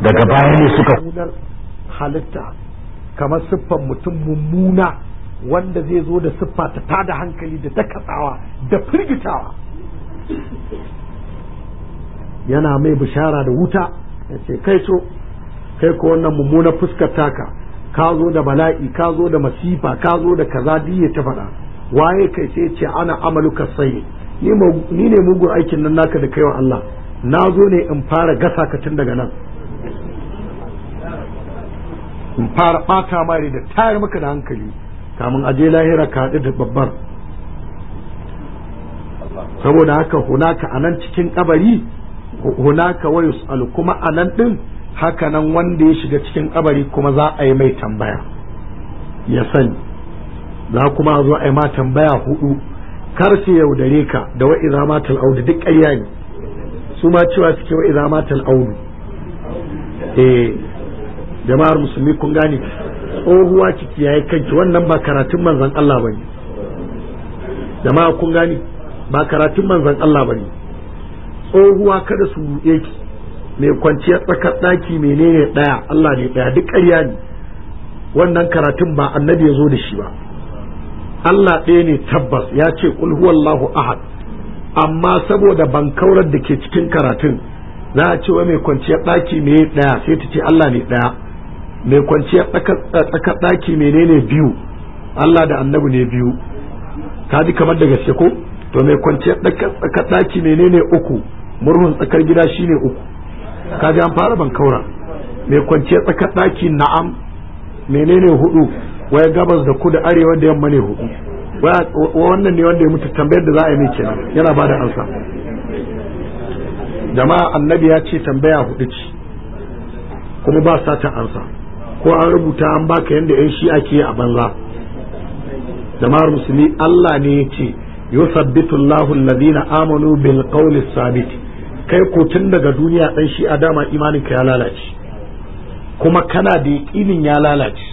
daga baya ne suka munar halitta kamar siffan mutum mummuna wanda zai zo da siffa ta tada hankali da dakatsawa da firgitawa yana mai bishara da wuta ya ce kai so kai ko wannan mummunar fuskar taka ka zo da bala'i ka zo da masifa ka zo da kaza diye ta faɗa waye kai sai ce ana amaluka sai ni ne mugun aikin nan naka da kaiwa Allah na zo ne in fara gasa ka tun daga nan in fara ɓata mare da tayar maka da hankali kamun aje lahira ka haɗu da babbar saboda haka hunaka a nan cikin kabari hunaka wa yus'alu kuma a nan ɗin haka nan wanda ya shiga cikin kabari kuma za a yi mai tambaya ya sani za kuma a zo a yi ma tambaya hudu kar su yaudare ka da wa idza matal audu duk ƙarya ne su ma cewa suke wa idza matal audu eh jama'ar musulmi kun gane tsohuwa ciki yayi kanki wannan ba karatun manzon Allah bane jama'a kun gane ba karatun manzon Allah bane tsohuwa kada su ruɗe ki mai kwanciyar tsakar ɗaki menene ɗaya Allah ne ɗaya duk ƙarya ne wannan karatun ba annabi ya zo da shi ba Allah ɗaya ne tabbas ya ce kul huwallahu ahad amma saboda bankaurar da ke cikin karatun za a ce wa mai kwanciyar ɗaki me ɗaya sai ta ce Allah ne ɗaya mai kwanciyar tsakar ɗaki menene biyu Allah da annabi ne biyu ka ji kamar da gaske ko to mai kwanciyar tsakar ɗaki menene uku murhun tsakar gida shine uku ka ji an fara bankaura mai kwanciyar tsakar ɗaki na'am menene hudu waya gabas da kudu arewa da yamma ne hudu wannan ne wanda ya mutu tambayar da za a yi mai kenan yana ba da ansa jama'a annabi ya ce tambaya hudu ce kuma ba sata ansa ko an rubuta an baka yadda yan shi'a ke a banza jama'ar musulmi Allah ne ya ce yusabbitu Allahu alladhina amanu bil qawli sabit kai ko tun daga duniya dan shi'a dama imanin ka ya lalace kuma kana da yaƙinin ya lalace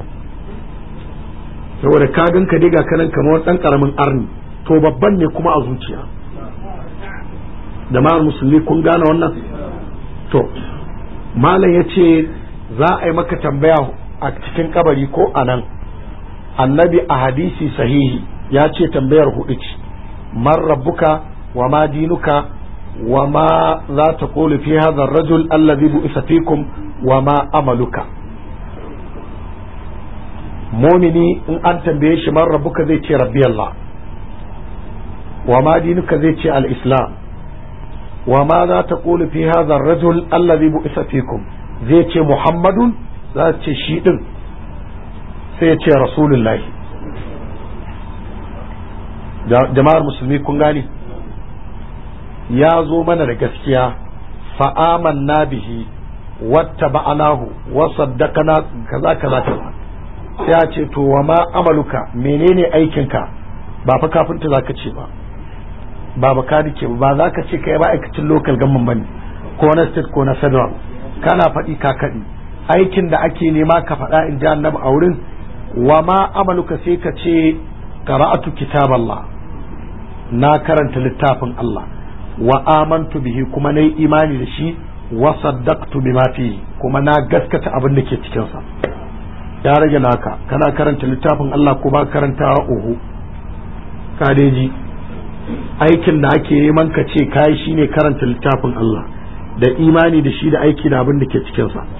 saboda ka gan ka diga kanan kamar dan karamin arni to babban ne kuma a zuciya jama'ar musulmi kun gane wannan to malam ya ce za a yi maka tambaya a cikin kabari ko a nan annabi a hadisi sahihi ya ce tambayar hudu ce man rabbuka wa ma dinuka wa ma za ta kulu fi hadha rajul allazi bu'isa fikum wa ma amaluka mumini in an tambaye shi man rabbuka zai ce rabbi Allah wa ma dinuka zai ce al-islam wa ma za ta kulu fi hadha rajul allazi bu'isa fikum zai ce muhammadun za ce shi din sai ya ce rasulullahi jama'ar musulmi kun gani ya zo mana da gaskiya fa'aman na bihi wata ba'anahu wa saddaqana kaza kaza kaza sai ya ce to wa ma amaluka menene aikinka ba fa kafinta zaka ce ba ba baka dike ba za ka ce kai ba aikacin local government bane ko na state ko na federal kana faɗi ka kaɗi aikin da ake nema ka faɗa in ji annabi a wurin wa ma amaluka sai ka ce qara'atu kitab Allah na karanta littafin Allah wa amantu bihi kuma nayi imani da shi wa saddaqtu bima fihi kuma na gaskata abin da ke cikin sa ya rage naka kana karanta littafin Allah ko ba karantawa uhu kadeji aikin da ake neman ka ce kai shine karanta littafin Allah da imani da shi da aiki da abin da ke cikin sa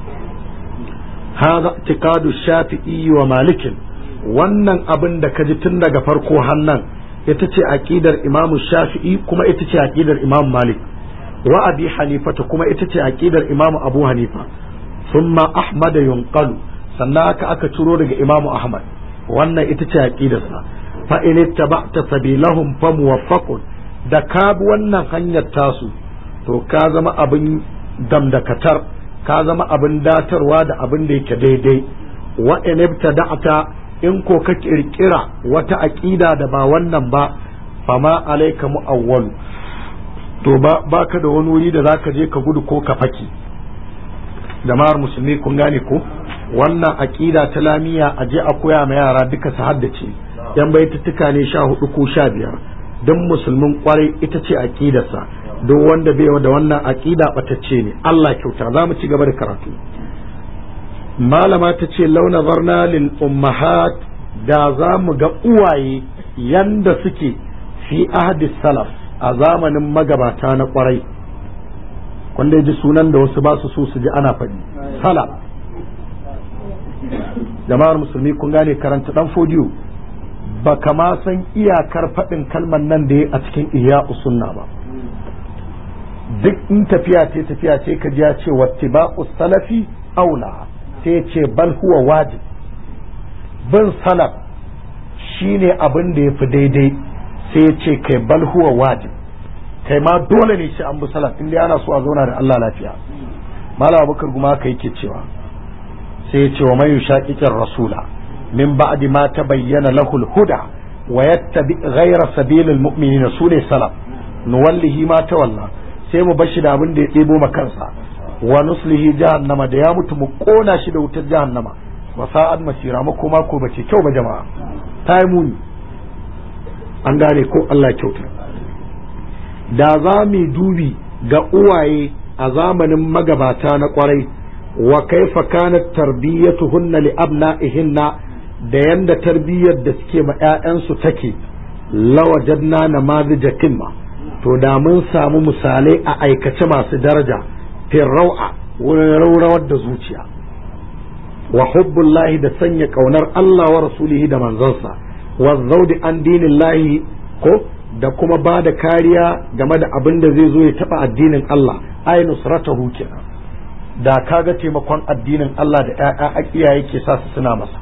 هذا اعتقاد الشافعي ومالك wannan abin da ka ji tun daga farko hannan ita ce aqidar imam shafi'i kuma ita ce aqidar imam malik wa abi hanifata kuma ita ce aqidar imam abu hanifa thumma ahmad yunqalu sannan aka aka ciro daga imam ahmad wannan ita ce aqidarsa fa in ittaba'ta sabilahum fa muwaffaqun da ka bi wannan hanyar tasu to ka zama abin damdakatar ka zama abin datarwa da abin da yake daidai wa in ibtada'ta in ko ka kirkira wata aqida da ba wannan ba fama alayka mu'awwal to ba baka da wani wuri da zaka je ka gudu ko ka faki jama'ar musulmi kun gane ko wannan aqida ta lamiya a je a koya ma yara duka su haddace yan baituttuka ne sha hudu ko sha biyar don musulmin kwarai ita ce aqidarsa duk wanda bai da wannan aqida batacce ne Allah kyauta za mu ci gaba da karatu malama ta ce launa zarna lil ummahat da za mu ga uwaye yanda suke fi ahdi salaf a zamanin magabata na kwarai wanda ji sunan da wasu ba su so su ji ana faɗi salaf jama'ar musulmi kun gane karanta dan fodiyo ba kama san iyakar faɗin kalmar nan da ya a cikin iya sunna ba duk in tafiya ce tafiya ce ka ya ce wattiba'u salafi aula sai ce bal huwa wajib bin salaf shine abin da ya fi daidai sai ce kai bal huwa wajib kai ma dole ne shi an bi salaf inda ana so a zauna da Allah lafiya malam abubakar guma ka yake cewa sai ya ce wa man yushaqiqir rasula min ba'di ma tabayyana lahu al-huda wa yattabi ghayra sabilil mu'minina sune salaf nuwallihi ma tawalla sai mu bashi da abin da ya ɗebo ma kansa wa nuslihi jahannama da ya mutu mu kona shi da wutar jahannama wa sa'ad masira makoma ko bace kyau ba jama'a ta yi muni an gane ko Allah kyauta da za mu dubi ga uwaye a zamanin magabata na kwarai wa kaifa kanat tarbiyatuhunna li abna'ihinna da yanda tarbiyyar da suke ma 'ya'yansu take lawajadna namazija kimma to da mun samu misalai a aikace masu daraja fil rau'a wurin raurawar da zuciya wa hubbullahi da sanya kaunar Allah wa rasulihi da manzansa wa zaudi an dinillahi ko da kuma ba da kariya game da abin da zai zo ya taba addinin Allah ay nusratahu kenan da kaga taimakon addinin Allah da ƴaƴa iyaye ke sa su suna masa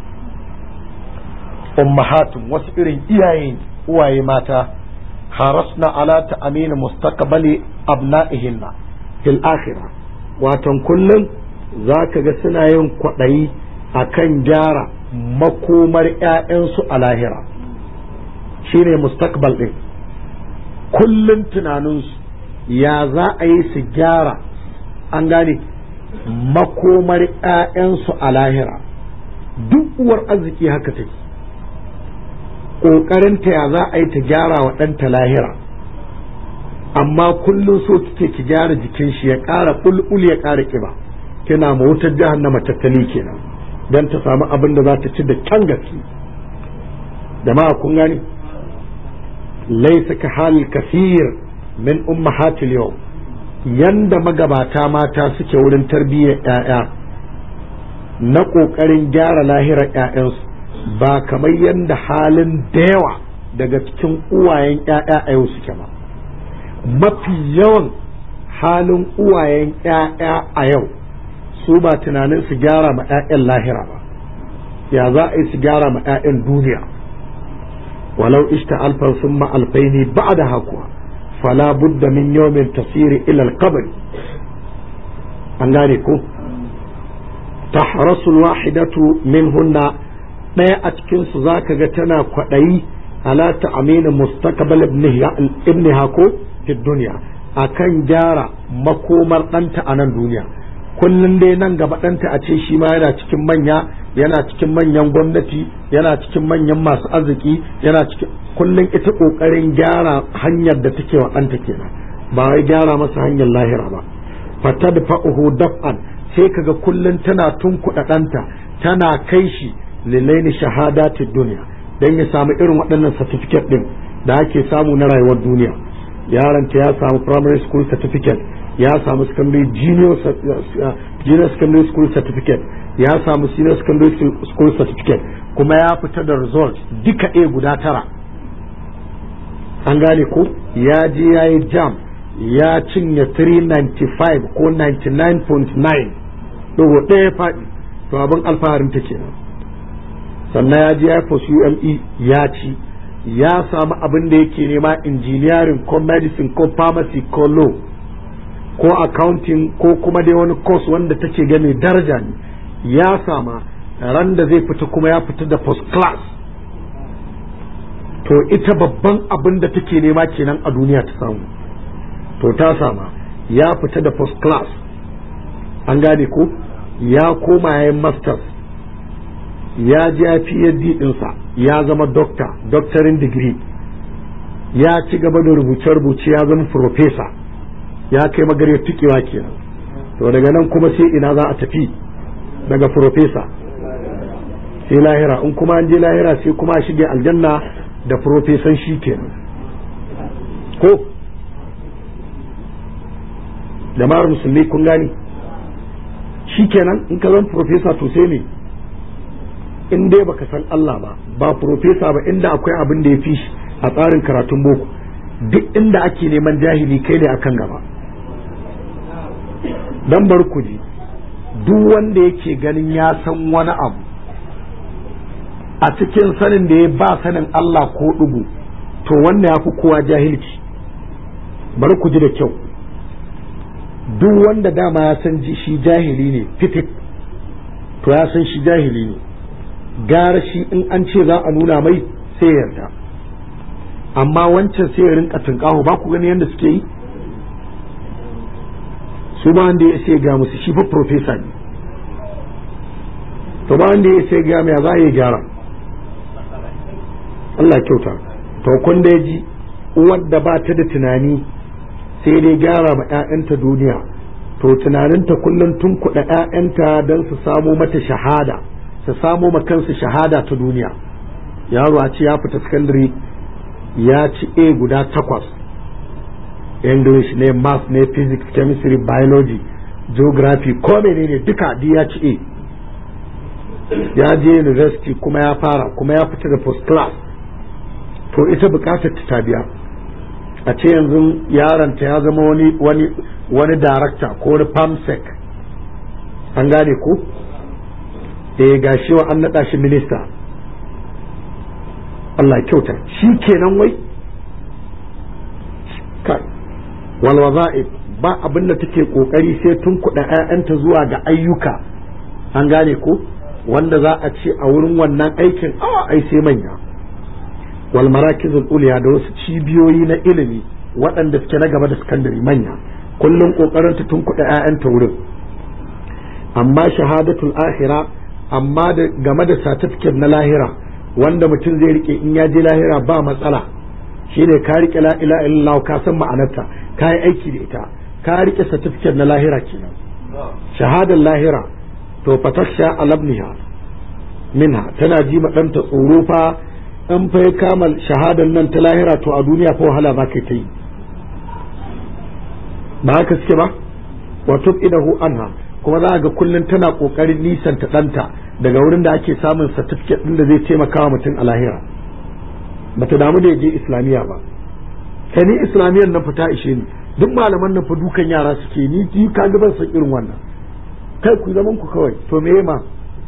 ummahatun wasu irin iyaye uwaye mata harasna ala ta'amin mustaqbali abna'ihinna fil akhirah watan kullum zaka ga suna yin kwaɗayi akan gyara makomar ƴaƴansu a lahira shine mustaqbal din kullum tunaninsu ya za a yi su gyara an gane makomar 'ya'yansu a lahira duk uwar arziki haka take ƙoƙarinta ya za a yi ta gyara wa ɗanta lahira amma kullum so kike ki gyara jikin shi ya ƙara ƙulƙul ya ƙara ƙiba kina ma wutar jahannama tattali kenan don ta samu abin da za ta ci da kyan gaske jama'a kun gani laisa ka halil kasir min ummahatil yau yanda magabata mata suke wurin tarbiyyar 'ya'ya na ƙoƙarin gyara lahirar 'ya'yansu ba kamar yanda halin da yawa daga cikin uwayen 'ya'ya a yau suke ba mafi yawan halin uwayen 'ya'ya a yau su ba tunanin su gyara ma 'ya'yan lahira ba ya za a yi su gyara ma 'ya'yan duniya walau ishta alfan summa alfaini ba'da hakuwa fala budda min yawmin tasiri ila alqabr an gane ko tahrasu alwahidatu minhunna daya a cikin su zaka ga tana kwadayi ala ta'amin mustaqbal ibniha ko fi dunya akan gyara makomar ɗanta a nan duniya kullum dai nan gaba ɗanta a ce shi ma yana cikin manya yana cikin manyan gwamnati yana cikin manyan masu arziki yana cikin kullum ita ƙoƙarin gyara hanyar da take wa ɗanta kenan ba wai gyara masa hanyar lahira ba fata da fa'uhu daf'an sai kaga kullum tana tunkuɗa ɗanta tana kai shi lilaini shahadati duniya dan ya samu irin waɗannan certificate ɗin da ake samu na rayuwar duniya yaronta ya samu primary school certificate ya samu secondary junior, junior secondary school certificate ya samu senior secondary school certificate kuma ya fita da result duka a guda tara an gane ko ya je ya yi jam ya cinye 395 ko 99.9 dogo ɗaya faɗi to abin alfaharin ta kenan sannan ya je ya yi UME ya ci ya samu abin da yake nema engineering ko medicine ko pharmacy ko law ko accounting ko kuma dai wani course wanda take gani daraja ne ya sama ran da zai fita kuma ya fita da first class to ita babban abin da take nema kenan a duniya ta samu to ta sama ya fita da first class an gane ko ya koma yayin masters ya ji ya PhD ɗinsa ya zama doctor doctorin degree ya ci gaba da rubuce-rubuce ya zama professor ya kai magarya tukewa kenan to daga nan kuma sai ina za a tafi daga profesa sai lahira in kuma an je lahira sai kuma a shige aljanna da profesan shi kenan ko jama'ar musulmi kun gani shi kenan in ka zan profesa to sai ne in dai baka san Allah ba ba profesa ba inda akwai abin da ya fi shi a tsarin karatun boko duk inda ake neman jahili kai ne akan gaba dan bar ku ji duk wanda yake ganin ya san wani abu a cikin sanin da ya ba sanin Allah ko dubu to wanda ya fi kowa jahilci bari ku ji da kyau duk wanda dama ya san shi jahili ne fitit to ya san shi jahili ne gara shi in an ce za a nuna mai sai yarda amma wancan sai ya rinka tunkaho ba ku gani yadda suke yi su ba wanda ya sai ga musu shi fa profesa ne to ba wanda ya sai ga mai za a yi gyara Allah kyauta to kun da ji uwar da ba ta da tunani sai dai gyara ma 'ya'yanta duniya to tunaninta kullum tun kuɗa 'ya'yanta don su samo mata shahada su samo ma kansu shahada ta duniya yaro a ce ya fita sakandare ya ci a guda takwas english ne math ne physics chemistry biology geography ko menene duka di ya ci a ya je university kuma ya fara kuma ya fita da first class to ita bukatar ta biya a ce yanzu yaronta ya zama wani wani wani darakta ko wani famsec an gane ko eh gashi wa an naɗa shi minista Allah kyauta shi kenan wai kai wal waza'ib ba abin da take kokari sai tun kuɗa ƴaƴanta zuwa ga ayyuka an gane ko wanda za a ce a wurin wannan aikin a ai sai manya wal marakizul uliya da wasu cibiyoyi na ilimi waɗanda suke na gaba da sakandare manya kullum kokarin ta tun kuɗa ƴaƴanta wurin amma shahadatul akhira amma da game da certificate na lahira wanda mutum zai rike in ya je lahira ba matsala shine ka rike la ilaha illallah ka san ma'anarta ka yi aiki da ita ka rike certificate na lahira kenan shahadar lahira to fataksha alabniha minha tana ji ma ɗanta tsoro fa in fa ya kama shahadar nan ta lahira to a duniya fa wahala za ka ta yi ba haka suke ba wa idahu anha kuma za ga kullum tana kokarin nisanta ɗanta daga wurin da ake samun certificate ɗin da zai taimaka wa mutum a lahira ba ta damu da ya je islamiyya ba kai ni islamiyyar nan fita ishe ni duk malaman nan fa dukan yara suke ni ji ka ga ban san irin wannan kai ku zaman ku kawai to me ma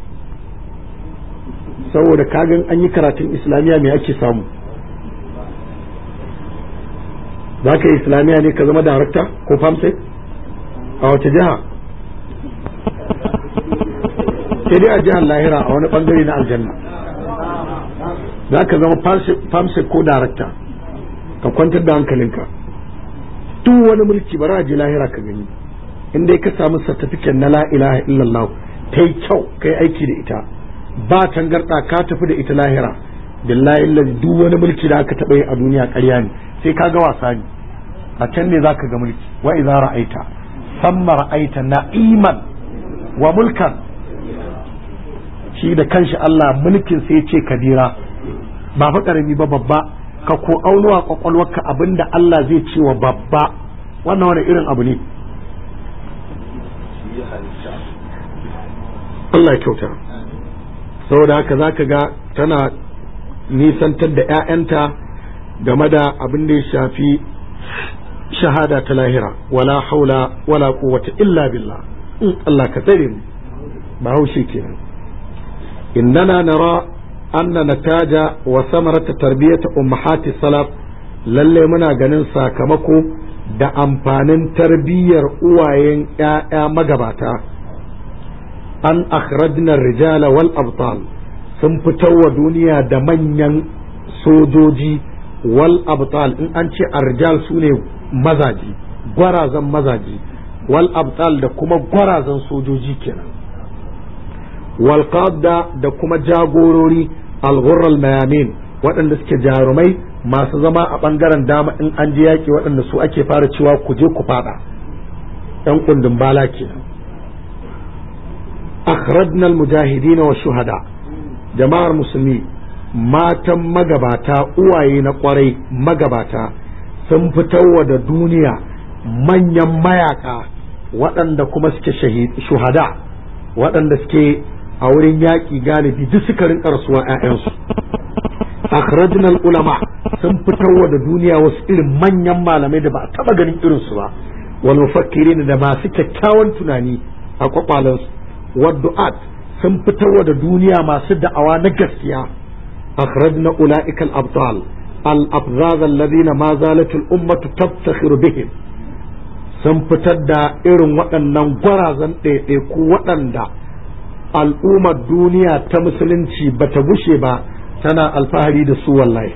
saboda kagan an yi karatun islamiyya me ake samu za ka yi islamiyya ne ka zama darakta ko famsek a wace jiha sai dai a jihar lahira a wani bangare na aljanna za ka zama famsek ko darakta ka kwantar da hankalinka duk wani mulki bara a je lahira ka gani in dai ka samu certificate na la ilaha illallah ta yi kyau kai aiki da ita ba tangarda ka tafi da ita lahira billahi lazi duk wani mulki da aka taɓa yi a duniya ƙarya ne sai ka ga wasa ne a can ne zaka ga mulki wa idza ra'aita samma ra'aita na'iman wa mulkan shi da kanshi Allah mulkin sai ce kabira ba fa karami ba babba ka ko aunuwa kwakwalwarka abinda Allah zai ce wa babba wannan wani irin abu ne Allah ya kyauta saboda haka zaka ga tana nisantar da 'ya'yanta game da abin da ya shafi shahada ta lahira wala haula wala quwwata illa billah in Allah ka tsare mu ba haushe kenan innana nara anna nataja wa samarata tarbiyata ummahati salaf lalle muna ganin sakamako da amfanin tarbiyyar uwayen ƴaƴa magabata an akhrajna rijala wal abtal sun fitar wa duniya da manyan sojoji wal abtal in an ce arjal su ne mazaji gwarazan mazaji wal abtal da kuma gwarazan sojoji kenan wal qadda da kuma jagorori al ghurral mayamin waɗanda suke jarumai masu zama a ɓangaren dama in an je yaƙi waɗanda su ake fara cewa ku je ku fada yan kundin bala kenan akhrajna almujahidin wa shuhada jama'ar musulmi matan magabata uwaye na kwarai magabata sun fitarwa da duniya manyan mayaka waɗanda kuma suke shuhada waɗanda suke a wurin yaƙi galibi duk suka rinka rasuwa 'ya'yansu akhrajna ulama sun fitarwa da duniya wasu irin manyan malamai da ba a taba ganin irinsu ba wal mufakkirin da masu kyakkyawan tunani a kwakwalansu waddu'at sun fitarwa da duniya masu da'awa na gaskiya akhrajna ulaikal abdal al afzaz alladhina ma zalat al ummatu tabtakhiru bihim sun fitar da irin waɗannan gwarazan ɗaiɗaiku waɗanda al'ummar duniya ta musulunci bata gushe ba tana alfahari da su wallahi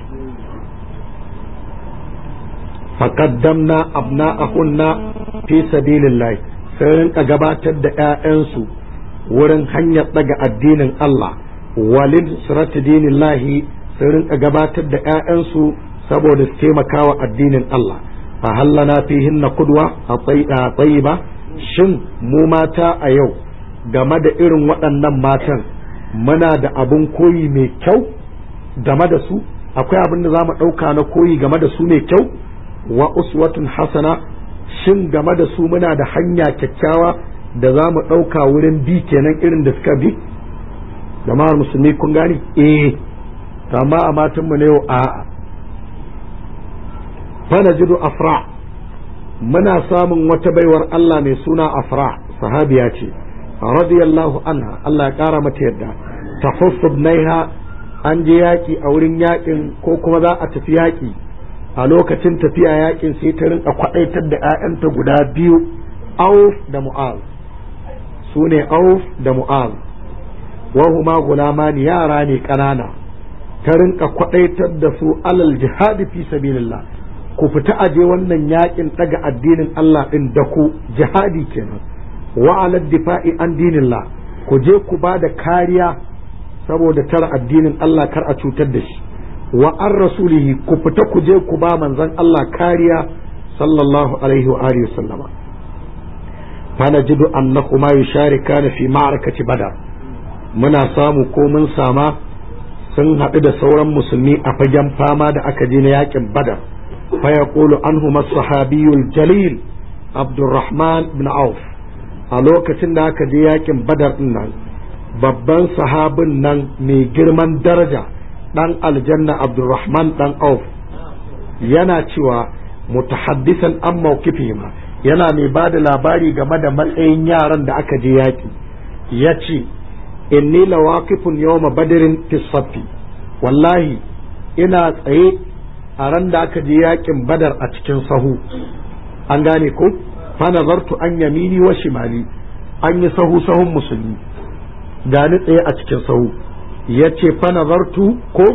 فقدمنا أبناءهن في سبيل الله sai rinka gabatar da ‘ya'yansu wurin hanyar daga addinin Allah walin surati dinin lahi sai rinka gabatar da ‘ya'yansu saboda su taimaka wa addinin Allah a hallana fihin na kudwa a tsayi ba shin mu mata a yau game da irin waɗannan matan muna da abin koyi mai kyau game da su akwai abin da za mu ɗauka na koyi game da su mai kyau wa uswatun hasana shin game da su muna da hanya kyakkyawa da za mu ɗauka wurin bi kenan irin da suka bi jama'ar musulmi kun gani eh amma a matanmu na yau a fana jidu afra muna samun wata baiwar Allah mai suna afra sahabiya ce radiyallahu anha Allah ya ƙara mata yadda ta naiha an je yaƙi a wurin yaƙin ko kuma za a tafi yaƙi a lokacin tafiya yakin sai ta rinka kwadaitar da 'ya'yanta guda biyu auf da mu'az su ne auf da mu'az wahuma gulamani yara ne ƙanana ta rinka kwadaitar da su alal jihadi fi sabilillah ku fita aje wannan yakin daga addinin Allah din da ku jihadi kenan wa alal difa'i an dinillah ku je ku ba da kariya saboda tara addinin Allah kar a cutar da shi wa an rasulihi ku fita ku je ku ba manzon Allah kariya sallallahu alaihi wa alihi sallama fanajidu annahuma yusharikana fi ma'arakati badar muna samu ko mun sama sun haɗu da sauran musulmi a fagen fama da aka je na yakin badar fa yaqulu anhuma sahabiyul jalil abdurrahman ibn auf a lokacin da aka je yakin badar din nan babban sahabin nan mai girman daraja dan aljanna abdurrahman dan auf yana cewa mutahaddisan an mawkifihima yana mai ba da labari game da matsayin yaran da aka je yaƙi ya ce inni lawaqifun yawma badrin fi saffi wallahi ina tsaye a ran da aka je yaƙin badar a cikin sahu an gane ko fa nazartu an yamini wa shimali an yi sahu sahun musulmi gani tsaye a cikin sahu ya ce fa nazartu ko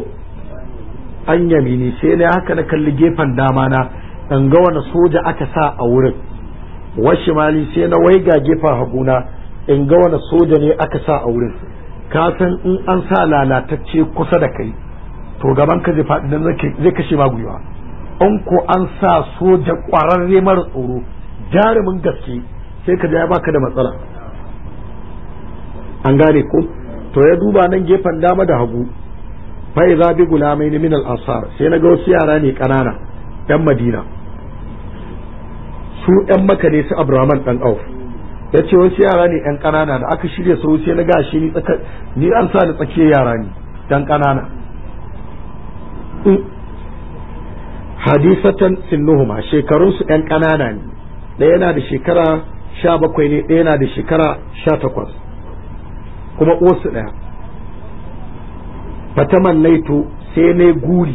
an yamini sai na haka na kalli gefen dama na in ga wani soja aka sa a wurin washi mali sai na waiga gefen haguna in ga wani soja ne aka sa a wurin ka san in an sa lalatacce kusa da kai to gaban ka zai faɗi dan zai kashe ma gwiwa in ko an sa soja ƙwararre mara tsoro jarumin gaske sai ka ya baka da matsala an gane ko to ya duba nan gefen dama da hagu fa idza bi gulamaini min al ansar sai na ga wasu yara ne kanana yan madina su yan maka ne su abraman dan auf ya ce wasu yara ne yan kanana da aka shirya su sai na gashi ni tsaka ni an sa ni tsakiyar yara ne dan kanana hadisatan sinnuhuma shekarun su yan kanana ne ɗaya yana da shekara sha bakwai ne ɗaya yana da shekara sha takwas kuma uwarsu ɗaya fatamannaitu sai ne guri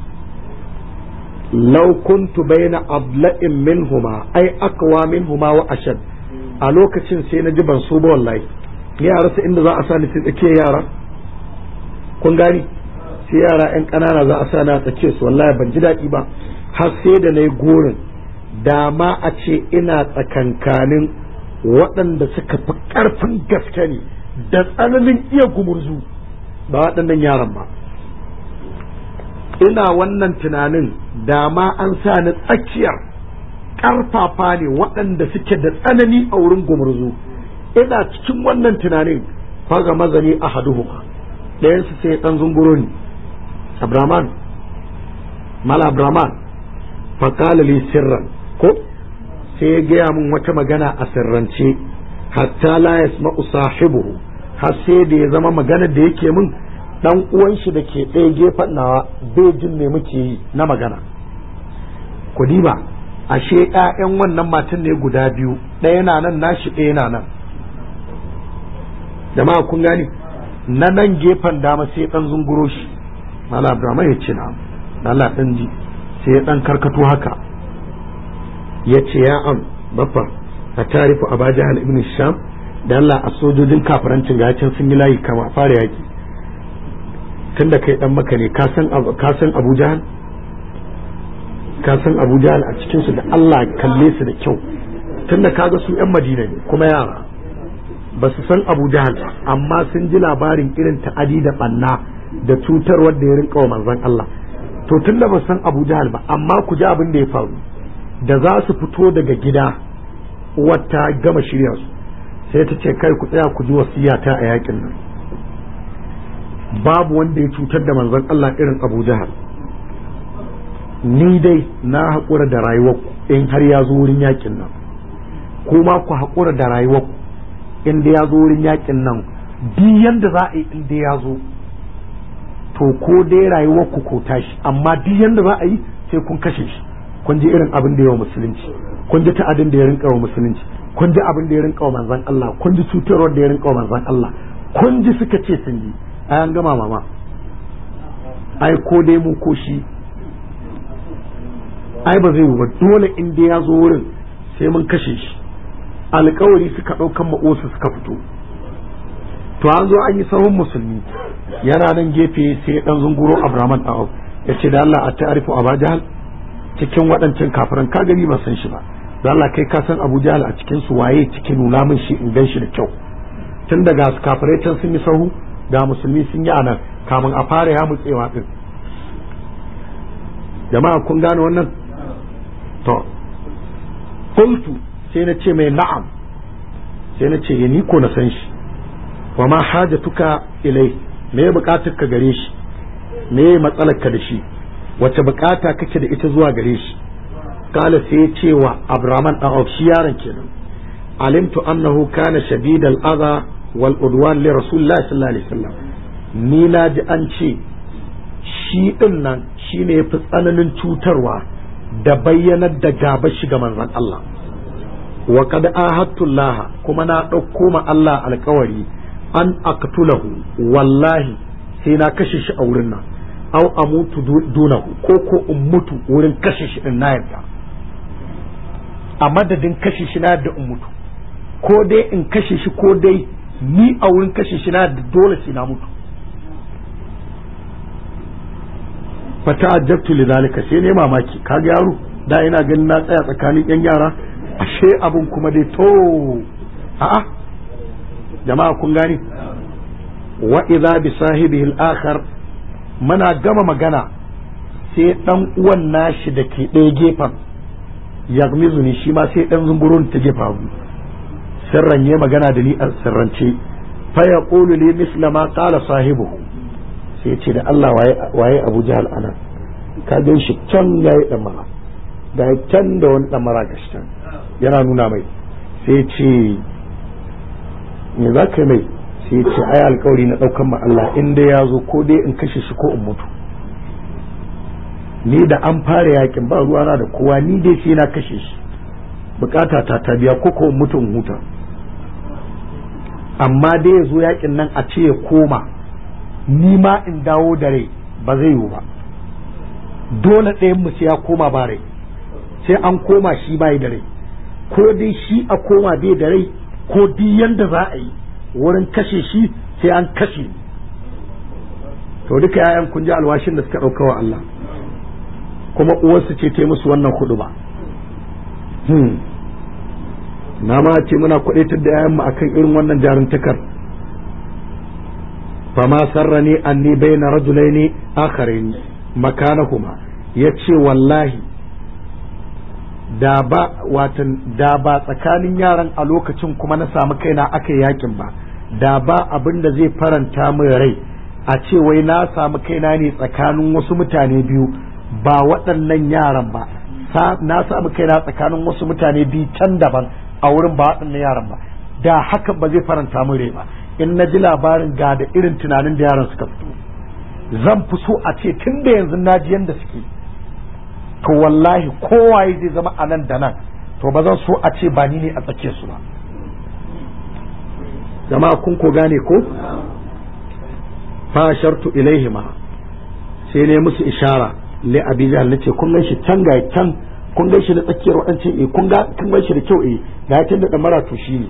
law kuntu baina abla'in minhuma ai akwa minhuma wa ashad a lokacin sai na ji ban so ba wallahi ni a rasa inda za a sa ni sai tsakiyar yara kun gani sai yara yan ƙanana za a sa na tsakiyar su wallahi ban ji daɗi ba har sai da na yi gorin dama a ce ina tsakankanin waɗanda suka fi ƙarfin gaske ne da tsananin iya gumurzu ba waɗannan yaran ba ina wannan tunanin dama an sa ni tsakiyar ƙarfafa ne waɗanda suke da tsanani a wurin gumurzu ina cikin wannan tunanin faga mazani a haduhuma ɗayansu sai ɗan zunguro ne abraman mala abraman faƙala li sirran ko sai ya gaya min wata magana a sirrance hatta la yasma'u sahibuhu har sai da ya zama magana da yake min dan uwan shi da ke ɗaya gefen nawa bai jin me muke yi na magana ku diba ashe ƴaƴan wannan matan ne guda biyu ɗaya na nan nashi ɗaya na nan jama'a kun gani na nan gefen dama sai dan zunguro shi mala abraham ya ce na Allah dan ji sai ya dan karkato haka ya ce ya am baffa a tarifu a bajahal ibn sham da Allah a sojojin kafarancin gacin sun yi layi kama fara yaki tunda kai dan maka ne ka san abu jahal ka san abu jahal a cikinsu da Allah kalle su da kyau tunda kaga su yan madina ne kuma yara ba su san abu jahal ba amma sun ji labarin irin ta'adi da banna da cutarwar da ya rinka wa manzon Allah to tunda ba san abu jahal ba amma ku ji abin da ya faru da za su fito daga gida wata gama shirya su sai ta ce kai ku tsaya ku ji wasiyata a yakin nan babu wanda ya cutar da manzon Allah irin abu jahal ni dai na haƙura da rayuwarku in har ya zo wurin yakin nan kuma ku haƙura da rayuwarku in da ya zo wurin yakin nan duk yanda za a yi in da ya zo to ko dai rayuwarku ko tashi amma duk yanda za a yi sai kun kashe shi kun ji irin abin da yawa musulunci kun ji ta'adin da ya rinka wa musulunci kun ji abin da ya rinka wa manzon Allah kun ji cutarwar da ya rinka wa manzon Allah kun ji suka ce sun yi ai an gama mama ai ko dai mu ko shi ai ba zai ba dole in dai ya zo wurin sai mun kashe shi alkawari suka ɗaukan ma'osu suka fito to an zo an yi sahun musulmi yana nan gefe sai dan zunguro abraman ɗa'au ya ce da Allah a ta'arifu a jahal cikin waɗancan kafiran ka gani ba san shi ba da Allah kai ka san abu jahal a cikin su waye cikin nuna min shi in gan shi da kyau tun daga kafirai can sun yi sahu ga musulmi sun yi anan kamun a fara ya mutsewa din jama'a kun gane wannan to qultu sai na ce mai na'am sai na ce ni ko na san shi wa ma hajatuka ilai me ya bukatar ka gare shi me ya matsalar ka da shi wace bukata kake da ita zuwa gare shi kala sai ya ce wa abraman dan auf shi yaron kenan alimtu annahu kana shadid al-adha wal udwan li rasulillahi sallallahu alaihi wasallam ni na ji an ce shi din nan shine yafi tsananin cutarwa da bayyanar da gaba shi ga manzon Allah wa qad ahadtu Allah kuma na ɗauko ma Allah alƙawari an aqtulahu wallahi sai na kashe shi a wurin nan aw amutu dunahu ko ko in mutu wurin kashe shi din na yarda a madadin kashe shi na yarda in mutu ko dai in kashe shi ko dai ni a wurin kashe shi na yarda dole sai na mutu fata ajabtu lidhalika sai ne mamaki kaga yaro da ina ganin na tsaya tsakanin yan yara ashe abun kuma dai to a'a jama'a kun gani wa idza bi sahibihi al-akhar muna gama magana sai dan uwan nashi da ke ɗaya gefen yagmizu ni shi ma sai dan zumburun ta gefa abu sirran ya magana da ni a sirrance fa yaqulu li misla ma qala sahibuhu sai ce da Allah waye Abu Jahal ana ka gan shi can yayi dan mara da can da wani dan mara gashi can yana nuna mai sai ce me za ka mai sai ce ai alkawari na daukan ma Allah in dai ya zo ko dai in kashe shi ko in mutu ni da an fara yakin ba ruwa na da kowa ni dai sai na kashe shi bukata ta ta biya ko ko in mutu in huta amma dai ya zo yakin nan a ce ya koma ni ma in dawo da rai ba zai yiwu ba dole ɗayan mu sai ya koma ba rai sai an koma shi bai da rai ko dai shi a koma bai da rai ko duk yanda za a yi wurin kashe shi sai an kashe to duka yayan kun ji alwashin da suka ɗauka wa Allah kuma uwarsu ce ta musu wannan hudu ba na ma ce muna kwaɗaitar da yayan mu akan irin wannan jaruntakar fama sarrani anni bayna rajulaini akharin makanahuma yace wallahi da ba watan da ba tsakanin yaran a lokacin kuma na samu kaina aka yakin ba da ba abin da zai faranta min rai a ce wai na samu kaina ne tsakanin wasu mutane biyu ba waɗannan yaran ba na samu kaina tsakanin wasu mutane biyu can daban a wurin ba waɗannan yaran ba da haka ba zai faranta min rai ba in na ji labarin ga da irin tunanin da yaran suka fito zan fi so a ce tun da yanzu na ji yanda suke to wallahi kowaye zai zama a nan da nan to ba zan so a ce ba ni ne a tsake su ba jama'a kun ko gane ko fa shartu ilaihima sai ne musu ishara li abi jahal nace kun gan shi can ga can kun gan shi na tsakiyar waɗancan eh kun ga kun gan shi da kyau eh ga tun da damara to shi ne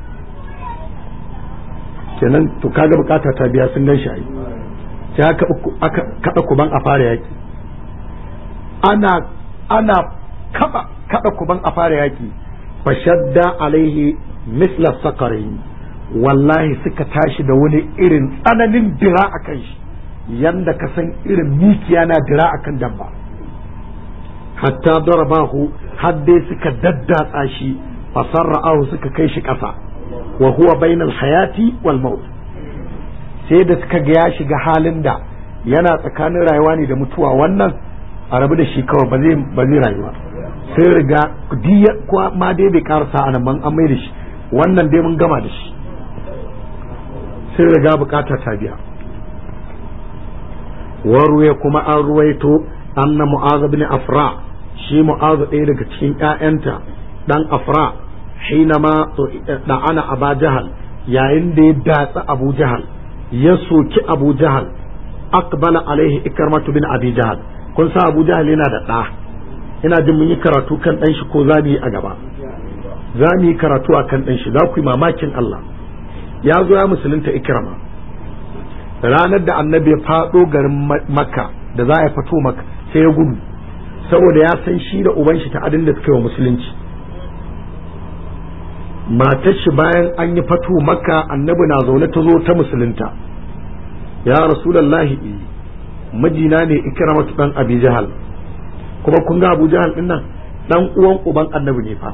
kenan to kaga bukata ta biya sun gan shi ai sai aka aka kada kuban a fara yaki ana ana kaba kada kuban a fara yaki fashadda alaihi misla sakarin wallahi suka tashi da wani irin tsananin dira a kan shi yanda ka san irin mikiya na dira a kan dabba hatta darabahu har dai suka daddatsa shi fasarra'ahu suka kai shi ƙasa wa huwa bainal hayati wal maut sai da suka ga ya shiga halin da yana tsakanin rayuwa ne da mutuwa wannan a rabu da shi kawai ba zai ba zai rayuwa sai riga diya ko ma dai bai karasa a nan an mai da shi wannan dai mun gama da shi sai riga bukata ta biya waruya kuma an ruwaito anna mu'az bin afra shi mu'az ɗaya daga cikin ƴaƴanta dan afra hinama da ana aba jahal yayin da ya datsa abu jahal ya soki abu jahal aqbala alaihi ikramatu bin abi jahal kun sa abu jahal yana da ɗa ina jin mun yi karatu kan ɗan shi ko za mu yi a gaba za mu yi karatu a kan ɗan shi za ku yi mamakin Allah ya zo ya musulunta ikrama ranar da annabi ya faɗo garin makka da za a fito maka sai ya gudu saboda ya san shi da uban shi ta adin da suka yi wa musulunci matar shi bayan an yi fato makka annabi na zaune ta zo ta musulunta ya rasulallahi mijina ne ikramatu dan abi jahal kuma kun ga abu jahal din nan dan uwan uban annabi ne fa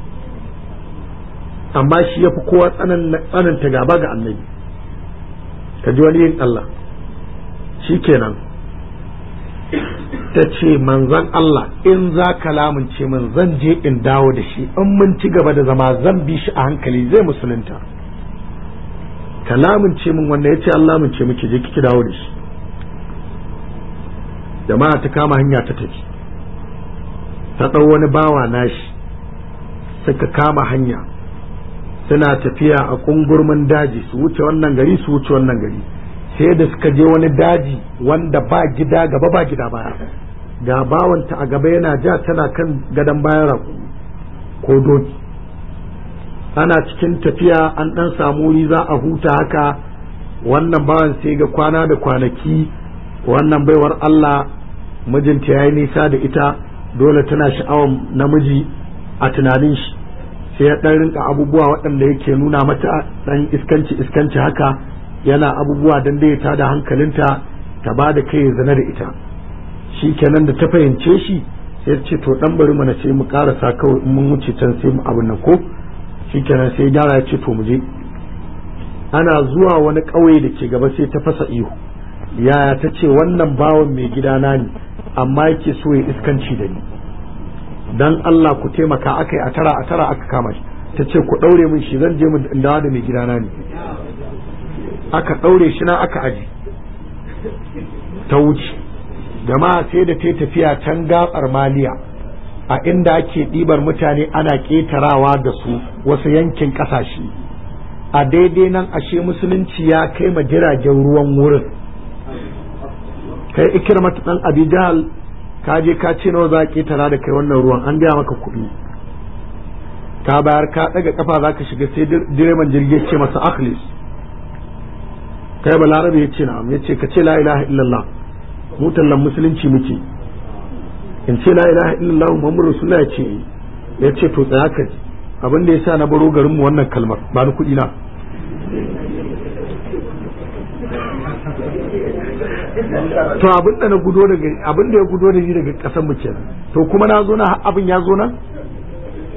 amma shi ya fi kowa tsananta gaba ga annabi ka ji wani yin Allah shi kenan ta ce manzan Allah in za ka lamunce min zan je in dawo da shi in mun ci gaba da zama zan bi shi a hankali zai musulunta ka lamunce min wanda ya ce Allah lamunce muke je kiki dawo da shi jama'a ta kama hanya ta tafi ta ɗau wani bawa nashi suka kama hanya suna tafiya a kungurmin daji su wuce wannan gari su wuce wannan gari sai da suka je wani daji wanda ba gida gaba ba gida baya ga bawanta a gaba yana ja tana kan gadon bayan raku ko doki ana cikin tafiya an dan samu wuri za a huta haka wannan bawan sai ga kwana da kwanaki wannan baiwar Allah mijinta ya yi nisa da ita dole tana sha'awar namiji a tunanin shi sai ya dan rinka abubuwa waɗanda yake nuna mata dan iskanci iskanci haka yana abubuwa dan dai ta da hankalinta ta ba da kai zana da ita shi kenan da ta fahimce shi sai ce to dan bari mana sai mu karasa kawai in mun wuce can sai mu abin nan ko shi kenan sai gyara ya ce to mu je ana zuwa wani ƙauye da ke gaba sai ta fasa ihu yaya ta ce wannan bawan mai gidana ne amma yake so ya iskanci da ni dan Allah ku taimaka aka yi a tara a tara aka kama shi ta ce ku ɗaure min shi zan je mu dawa da mai gidana ne aka ɗaure shi na aka aji ta wuce jama'a sai da ta tafiya can gatsar maliya a inda ake ɗibar mutane ana ƙetarawa da su wasu yankin ƙasashe a daidai nan ashe musulunci ya kai ma jiragen ruwan wurin kai ikirmatu dan abi jahal ka je ka ce nawa za ka tara da kai wannan ruwan an biya maka kuɗi ka bayar ka ɗaga kafa za ka shiga sai direban jirgi ce masa akhlis kai balarabe ya ce na'am ya ce ka ce la ilaha illallah mu tallan musulunci muke in ce la ilaha illallah muhammadu rasulullah ya ce ya ce to tsaya ka ji abin da ya sa na baro garin mu wannan kalmar ba ni kuɗi na to abin da na gudo daga abin da ya gudo da ni daga kasan mu kenan to kuma na zo na abin ya zo nan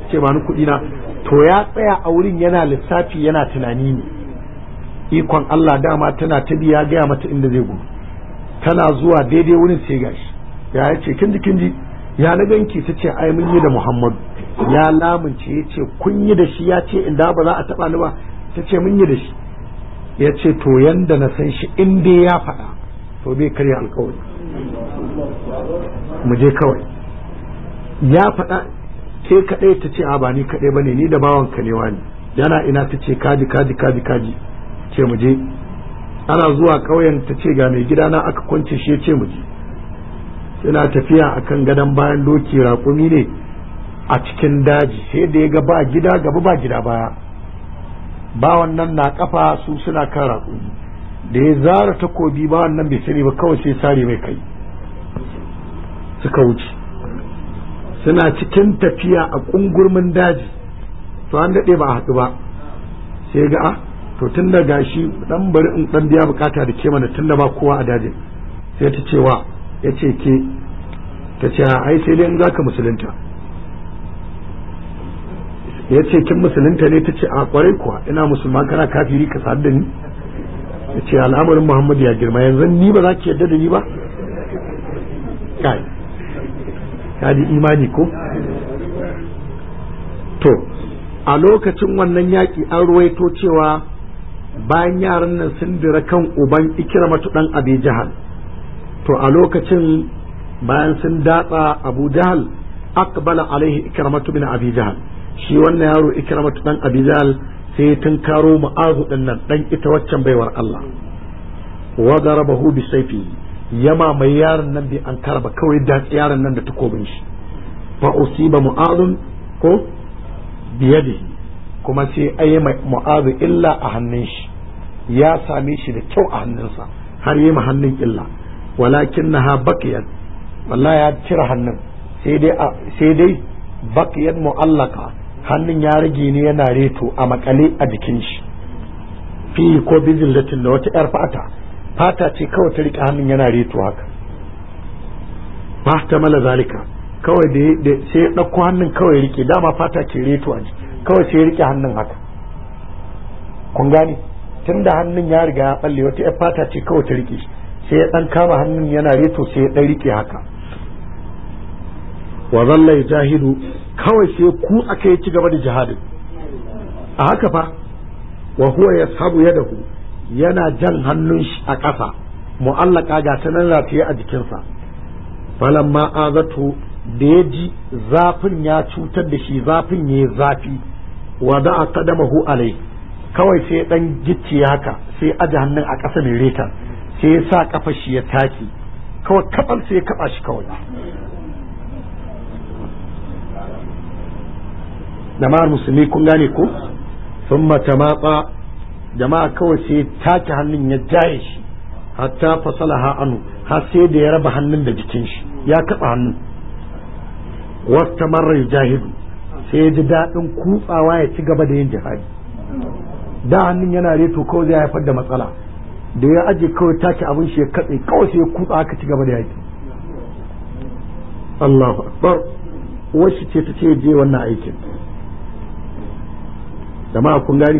ce ba ni kuɗi na to ya tsaya a wurin yana lissafi yana tunani ne ikon Allah dama tana ta biya gaya mata inda zai gudu tana zuwa daidai wurin sai gashi ya ce kin ji kin ji ya na ganki ta ce ai mun yi da Muhammadu ya lamunce ya ce kun yi da shi ya ce inda ba za a taba ni ba ta ce mun yi da shi ya ce to yanda na san shi in dai ya faɗa to bai karya alkawari mu je kawai ya faɗa ke kaɗai ta ce a ba ni kaɗai ba ne ni da bawan ka ne wani yana ina ta ce kaji kaji kaji kaji ce mu je ana zuwa ƙauyen ta ce ga mai gidana aka kwance shi ya ce mu je suna tafiya akan gadon bayan doki raƙumi ne a cikin daji sai da ya ga ba gida gaba ba gida baya ba wannan na kafa su suna kan raƙumi da ya zara takobi ba wannan bai sani ba kawai sai sare mai kai suka wuce suna cikin tafiya a ƙungurmin daji to an daɗe ba a haɗu ba sai ga a to tun da gashi dan bari in dan biya bukata da ke mana tun da ba kowa a dajin sai ta ce wa ya ce ke ta ce ai sai dai in zaka musulunta ya ce kin musulunta ne ta ce a kwarai kuwa ina musulma kana kafiri ka sadu da ni ya ce al'amarin muhammad ya girma yanzu ni ba za ki yarda da ni ba kai ka ji imani ko to a lokacin wannan yaƙi an ruwaito cewa bayan yaran nan sun dira kan uban ikramatu dan abi jahal to a lokacin bayan sun datsa abu jahal aqbala alaihi ikramatu bin abi jahal shi wannan yaro ikramatu dan abi jahal sai ya tunkaro mu'azu din nan dan ita waccan baiwar Allah wa darabahu bi sayfi yama mai yaron nan bai an karba kawai da yaron nan da takobin shi fa usiba mu'azun ko biyadihi kuma sai ayi mu'azu illa a hannun shi ya same shi da kyau a hannunsa har yi hannun illa walakin na bakiyat wallahi ya cire hannun sai dai sai dai bakiyat mu'allaka hannun ya rage ne yana reto a makale a jikin shi fi ko bizillatin da wata yar fata fata ce kawai ta rike hannun yana reto haka ba ta mala zalika kawai da sai ya ɗauko hannun kawai rike dama fata ke reto a jiki kawai sai ya rike hannun haka kun gane tun da hannun ya riga ya balle wata yar fata ce kawai ta rike sai ya dan kama hannun yana reto sai ya dan rike haka wa zalla jahidu kawai sai ku aka yi ci gaba da jihadin a haka fa wa huwa yashabu yadahu yana jan hannun shi a ƙasa mu'allaka ga ta nan rataye a jikinsa falamma azatu da ya ji zafin ya cutar da shi zafin ya zafi wa da a kadamahu alai kawai sai dan gicci haka sai aje hannun a ƙasa mai reta sai ya sa kafa shi ya taki kawai kabal sai ya kaba shi kawai jama'ar musulmi kun gane ko sun mata matsa jama'a kawai sai ya take hannun ya jaye shi hatta fasalaha anu har sai da ya raba hannun da jikin shi ya kaba hannun wasta marar jahidu sai ya ji daɗin kutsawa ya ci gaba da yin jihadi da hannun yana reto kawai zai haifar da matsala da ya aje kawai take abin shi ya katse kawai sai ya kutsa aka ci gaba da yaki Allahu akbar wasu ce ta ce je wannan aikin jama'a kun gani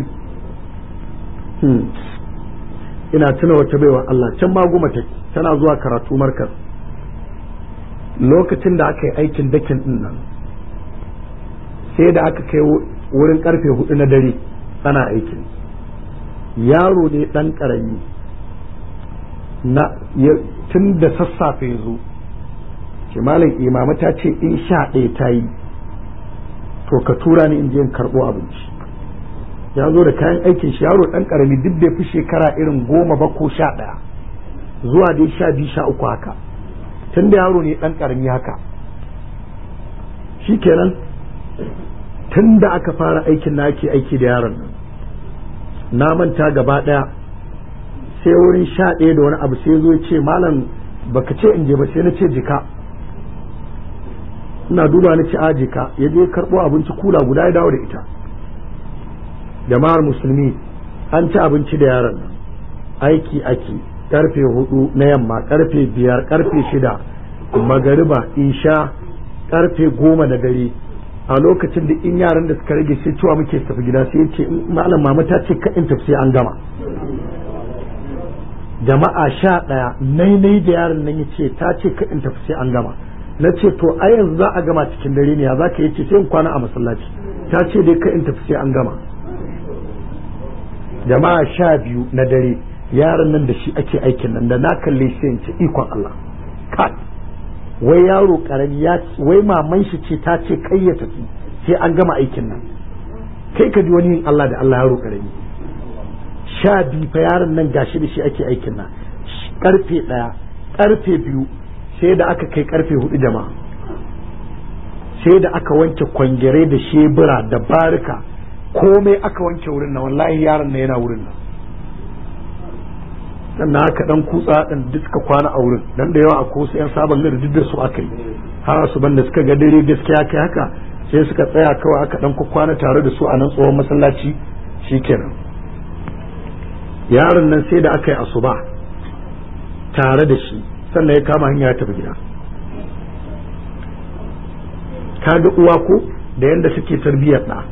ina tuna wata baiwa Allah can ma goma take tana zuwa karatu markaz lokacin da aka yi aikin dakin din nan sai da aka kai wurin karfe hudu na dare ana aikin yaro ne dan karami na tun da sassafe ya zo ce malam imama ta ce in sha ɗaya ta yi to ka tura ni in je in karɓo abinci ya zo da kayan aikin shi yaro dan karami duk bai fi shekara irin goma ba ko sha ɗaya zuwa dai sha biyu sha uku haka tun da yaro ne dan karami haka shikenan tun da aka fara aikin na ake aiki da yaron nan na manta gaba ɗaya sai wurin sha ɗaya da wani abu sai zo ya ce malam baka ce in je ba sai na ce jika ina duba na ci a jika ya je karɓo abinci kula guda ya dawo da ita jama'ar musulmi an ci abinci da yaron nan aiki ake karfe hudu na yamma karfe biyar karfe shida magariba isha karfe goma da dare a lokacin da in yaran da suka rage sai cewa muke tafi gida sai ya ce malam mama ta ce ka in tafi sai an gama jama'a sha ɗaya nainai da yaron nan ya ce ta ce ka in tafi sai an gama na ce to a yanzu za a gama cikin dare ne ya za ka yi ce sai in kwana a masallaci ta ce dai ka in tafi sai an gama jama'a sha biyu na dare yaron nan da shi ake aikin nan da na kalle sai in ce ikon Allah kai wai yaro karami ya wai maman shi ce ta ce kai ya tafi sai an gama aikin nan kai ka ji wani yin Allah da Allah yaro karami sha biyu fa yaron nan gashi da shi ake aikin nan karfe daya karfe biyu sai da aka kai karfe hudu jama'a sai da aka wanke kwangere da shebura da barika komai aka wanke wurin nan wallahi yaron nan yana wurin nan sannan haka dan kutsa dan duk suka kwana a wurin dan da yawa akwai wasu yan sabon gari duk da su aka yi har su banda suka ga dare gaskiya kai haka sai suka tsaya kawai aka dan kwana tare da su a nan tsohon masallaci shikenan yaron nan sai da aka yi asuba tare da shi sannan ya kama hanya ya tafi gida kaga uwa ko da yanda suke tarbiyyar da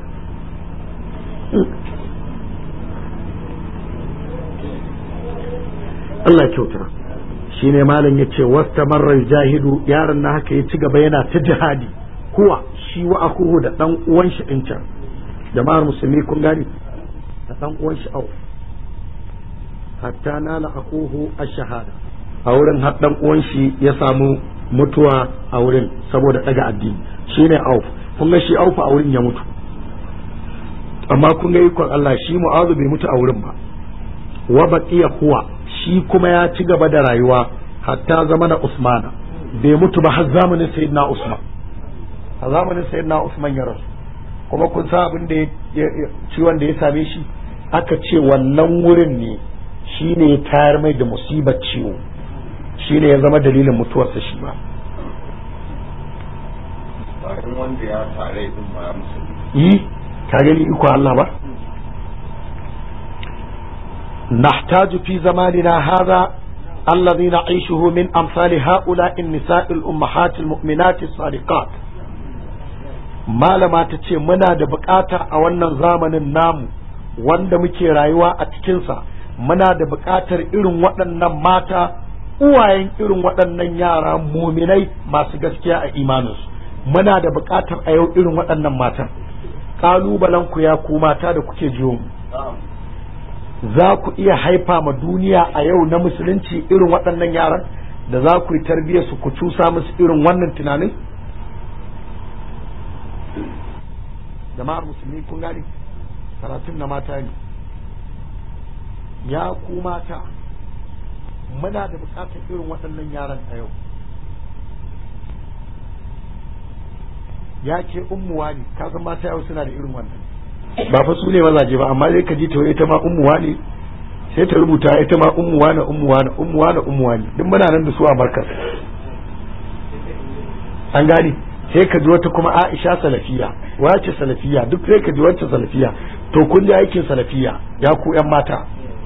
Allah kyauta shi ne malam ya ce wasta marar jahidu yaron na haka ya ci gaba yana ta jihadi kuwa shi wa akuhu da dan uwan shi din can jama'ar musulmi kun gani da dan uwan shi au hatta nala akuhu ash-shahada a wurin har dan uwan shi ya samu mutuwa a wurin saboda daga addini shine auf kun ga shi auf a wurin ya mutu amma kun ga ikon Allah shi mu'azu bai mutu a wurin ba wa baqiya huwa shi kuma ya ci gaba da rayuwa hatta zamanin Usmana bai mutu ba har zamanin Sayyidina Usman a zamanin Sayyidina Usman ya rasu kuma kun san abin da ciwon da ya same shi aka ce wannan wurin ne shi ne ya tayar mai da musibar ciwo shi ne ya zama dalilin mutuwarsa shi ba wanda ya tare din ma musulmi yi ka gani iko Allah ba نحتاج في زماننا هذا الذي نعيشه من أمثال هؤلاء النساء الأمهات المؤمنات الصادقات ما لما تتي منا da bukata a wannan zamanin namu wanda muke rayuwa a cikinsa muna da bukatar irin waɗannan mata uwayen irin waɗannan yara muminai masu gaskiya a imaninsu muna da bukatar a yau irin waɗannan matan ƙalubalen ku ya ku mata da kuke jiyo mu za ku iya haifa ma duniya a yau na musulunci irin waɗannan yaran da za ku yi tarbiyyar su ku cusa musu irin wannan tunanin jama'ar musulmi kun gani karatun na mata ne ya ku mata muna da bukatar irin waɗannan yaran a yau ya ce ummuwa ne kasan mata yau suna da irin wannan ba fa su ne mazaje ba amma zai ka ji to ita ma ummuwa ne sai ta rubuta ita ma ummuwa na ummuwa na ummuwa na ummuwa ne duk muna nan da su a markas an gani sai ka ji wata kuma Aisha salafiya wace salafiya duk sai ka ji wacce salafiya to kun ji aikin salafiya ya ku yan mata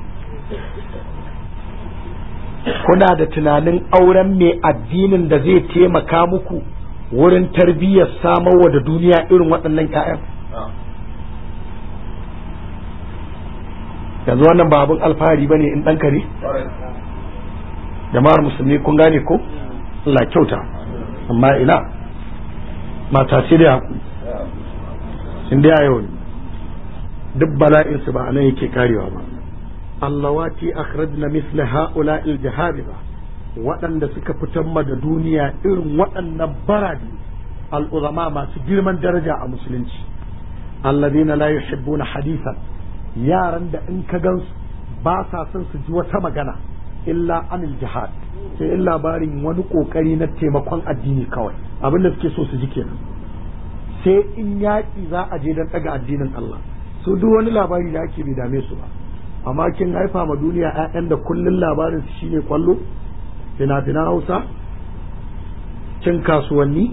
kuna da tunanin auren mai addinin da zai taimaka muku wurin tarbiyyar samarwa da duniya irin waɗannan 'ya'yan yanzu wannan ba abin alfahari ba ne in ɗan kare jama'ar musulmi kun gane ko Allah kyauta amma ina mata sai da haku in da yau duk bala'in su ba anan yake karewa ba allawati akhrajna misla haula aljahabiba waɗanda suka fitar ma da duniya irin waɗannan baradi al'uzama masu girman daraja a musulunci alladhina la yuhibbuna hadithan yaran da in ka gansu ba sa son su ji wata magana illa anil jihad sai in labarin wani kokari na taimakon addini kawai abin da suke so su ji kenan sai in yaƙi za a je don ɗaga addinin Allah su duk wani labari da ake bai dame su ba amma kin haifa ma duniya 'ya'yan da kullun labarin su shine kwallo fina-finan hausa cin kasuwanni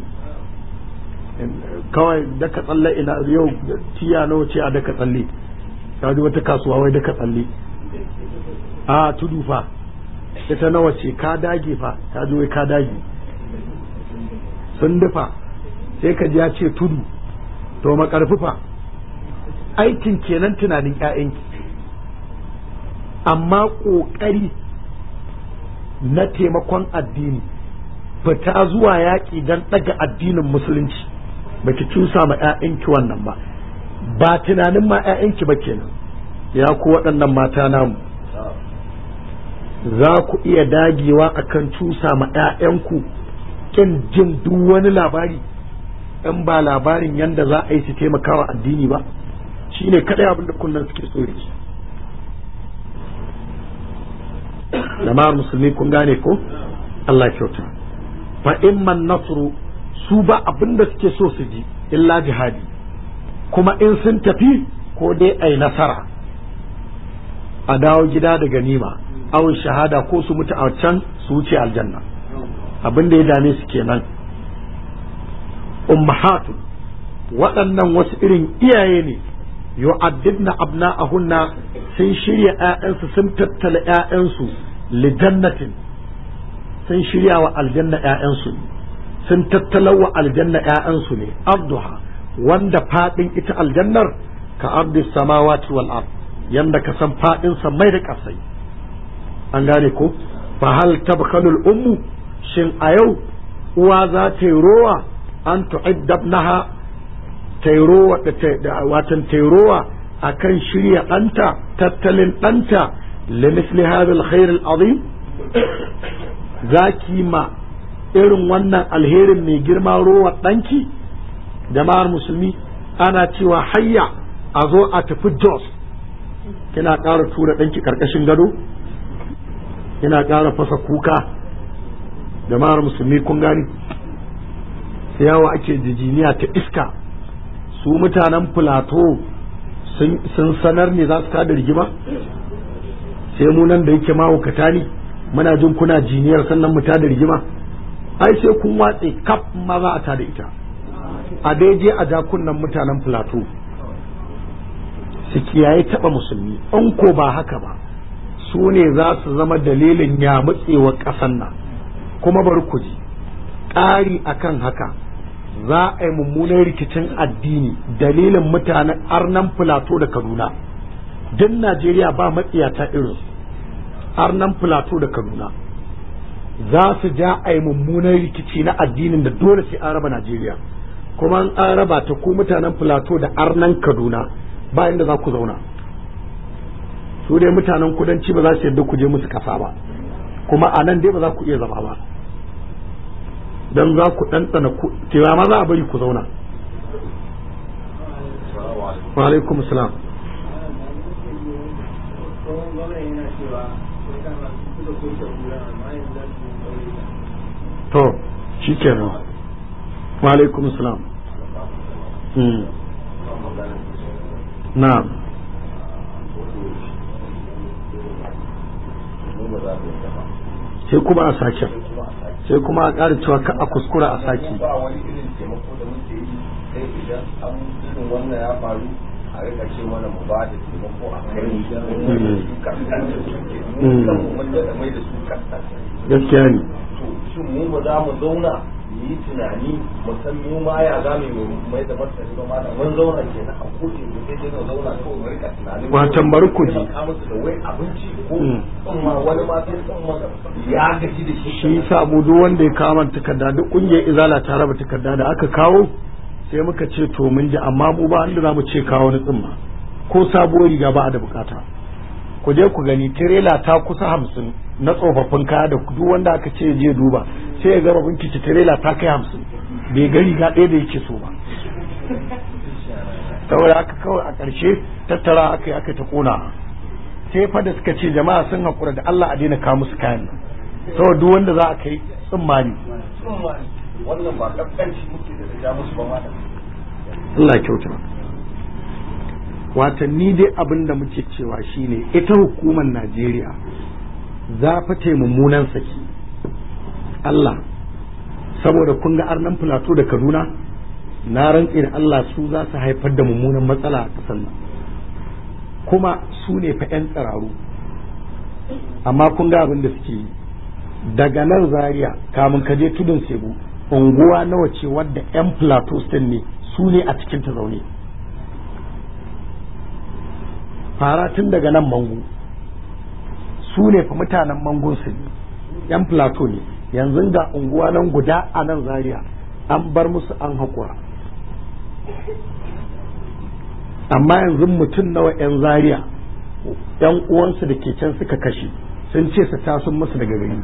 kawai daka tsalle ina yau tiya nawa ce a daka tsalle ka ji wata kasuwa wai daka tsalle a tudu fa ita nawa ce ka dage fa ka ji wai ka dage sun dafa sai ka ji ya ce tudu to makarfufa aikin kenan tunanin ƴaƴanki amma ƙoƙari na taimakon addini fita zuwa yaƙi don ɗaga addinin musulunci baki cusa ma 'ya'yanki wannan ba ba tunanin ma 'ya'yanki ba kenan ya ku waɗannan mata namu za ku iya dagewa akan cusa ma 'ya'yanku kin jin duk wani labari in ba labarin yanda za a yi su taimakawa addini ba shine kadai abin da kunnan suke so da shi jama'ar musulmi kun gane ko Allah kyauta fa imman nasru su ba abin da suke so su ji illa jihadi kuma in sun tafi ko dai ai nasara a dawo gida da ganima aw shahada ko su mutu a can su wuce aljanna abin da ya dame su kenan ummahatu waɗannan wasu irin iyaye ne yu'addidna abna'ahunna sun shirya ƴaƴansu sun tattala ƴaƴansu li jannatin sun shirya wa aljanna ƴaƴansu sun tattala wa aljanna ƴaƴansu ne abduha wanda fadin ita aljannar ka ardi samawati wal ard yanda ka san fadin mai da kasai an gane ko fa hal tabkhalul ummu shin a yau uwa za ta yi rowa an tu'iddabnaha tairowa da watan tairowa akan shirya ɗanta tattalin ɗanta limisli hadha alkhair alazim zaki ma irin wannan alherin mai girma rowa ɗanki jama'ar musulmi ana cewa hayya a zo a tafi jos kina ƙara tura ɗanki ƙarƙashin gado kina ƙara fasa kuka jama'ar musulmi kun gani sai yawa ake jijiniya ta iska su mutanen filato sun sanar ne za su tada rigima sai mu nan da yake mahaukata ne muna jin kuna jiniyar sannan mu tada rigima ai sai kun watse kaf ma za a tada ita a daidai a jakunan mutanen filato su kiyaye taba musulmi in ko ba haka ba su ne za su zama dalilin ya mutsewa ƙasan nan kuma bari ku ji ƙari akan haka za a yi mummunan rikicin addini dalilin mutanen arnan filato da kaduna duk najeriya ba matsiyata irin arnan filato da kaduna za su ja a yi mummunan rikici na addinin da dole sai an raba najeriya kuma an raba ta ku mutanen filato da arnan kaduna ba inda za ku zauna su dai mutanen kudanci ba za su yadda ku je musu kasa ba kuma a nan dai ba za ku iya zama ba don za ku ɗanɗana cewa ma za a bari ku zauna wa alaikum salam to shi kenan wa alaikum salam na'am sai kuma a sake sai kuma a ƙara cewa ka a kuskura a saki ba wani irin taimako da muke yi sai idan an irin wannan ya faru a rika ce mana mu ba da taimako a kai su kaskanta suke mu kan mu da mai da su kaskanta gaskiya ne to shin mu ba za mu zauna mu yi tunani mu san mu ma ya za mu mai da martani ba ma da mun zauna kenan a koke mu sai dai mu zauna kawai mu rika tunanin watan bari ku ji ka musu da wai abinci ko ma wani ma sai ma ya gaji da shi shi yasa mu duk wanda ya kawo takarda duk kungiyar izala ta raba takarda da aka kawo sai muka ce to mun ji amma mu ba inda zamu ce kawo ni tsimma ko sabuwar riga ba a da bukata ku je ku gani tirela ta kusa hamsin na tsofaffin kaya da duk wanda aka ce je duba sai ya gaba binkici tirela ta kai hamsin bai ga riga ɗaya da yake so ba saboda aka kawai a ƙarshe tattara aka yi aka ta ƙona sai fa da suka ce jama'a sun haƙura da Allah a daina kawo musu kayan nan saboda duk wanda za a kai tsammani wannan ba kaskanci muke da ja musu ba ma Allah kyauta watanni dai abin da muke cewa shine ita hukumar Najeriya za fa ta mummunan saki Allah saboda kun ga arnan filato da Kaduna na rantse da Allah su za su haifar da mummunan matsala a ƙasar nan kuma su ne fa 'yan tsararu amma kun ga abin da suke yi daga nan zaria kamun ka je tudun sebu unguwa nawa ce wadda 'yan plateau state ne su ne a cikin ta zaune fara tun daga nan mangu su ne fa mutanen mangun su ne 'yan plateau ne yanzu ga unguwa nan guda a nan zaria an bar musu an haƙura amma yanzu mutum nawa 'yan zaria 'yan uwansu da ke can suka kashe sun ce su tasun musu daga gari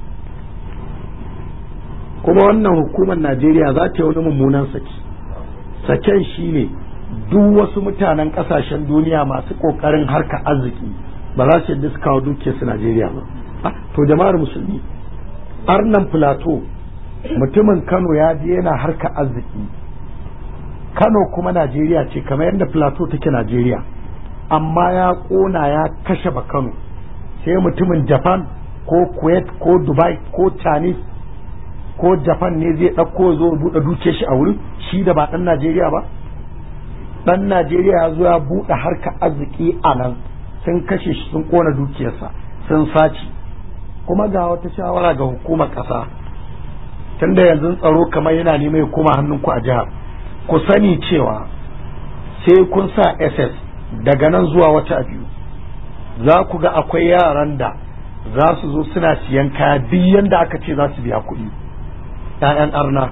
kuma wannan hukumar najeriya za ta yi wani mummunan saki saken shi ne duk wasu mutanen kasashen duniya masu kokarin harka arziki ba za su yadda su kawo dukiyarsu najeriya ba to jama'ar musulmi arnan plateau mutumin kano ya je yana harka arziki kano kuma najeriya ce kamar yadda plateau take najeriya amma ya kona ya kashe ba kano sai mutumin japan ko kuwait ko dubai ko chinese ko japan ne zai ɗauko zo buɗe duke shi a wurin shi da ba ɗan najeriya ba ɗan najeriya ya zo ya buɗe harka arziki a nan sun kashe shi sun kona dukiyarsa sun sace kuma ga wata shawara ga hukumar ƙasa tunda yanzu tsaro kamar yana neman ya koma hannunku a jihar ku sani cewa sai kun sa ss daga nan zuwa wata biyu za ku ga akwai yaran da za su zo suna siyan kaya duk yanda aka ce za su biya kuɗi ‘ya'yan arna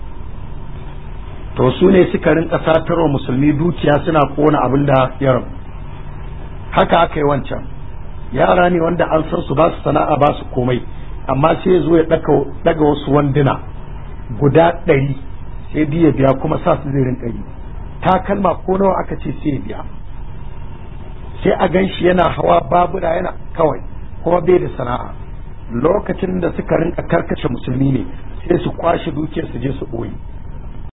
to su ne suka rinka satarwa musulmi dukiya suna kona abin da ya rabu haka aka yi wancan yara ne wanda an san su ba su sana'a ba su komai amma sai zo ya daga wasu wanduna guda ɗari sai biya biya kuma sa su zai rinka yi takalma ko nawa aka ce sai biya sai a gan shi yana hawa babura yana kawai kuma bai da sana'a lokacin da suka rinka karkace musulmi ne sai su kwashe dukiyar su je su ɓoye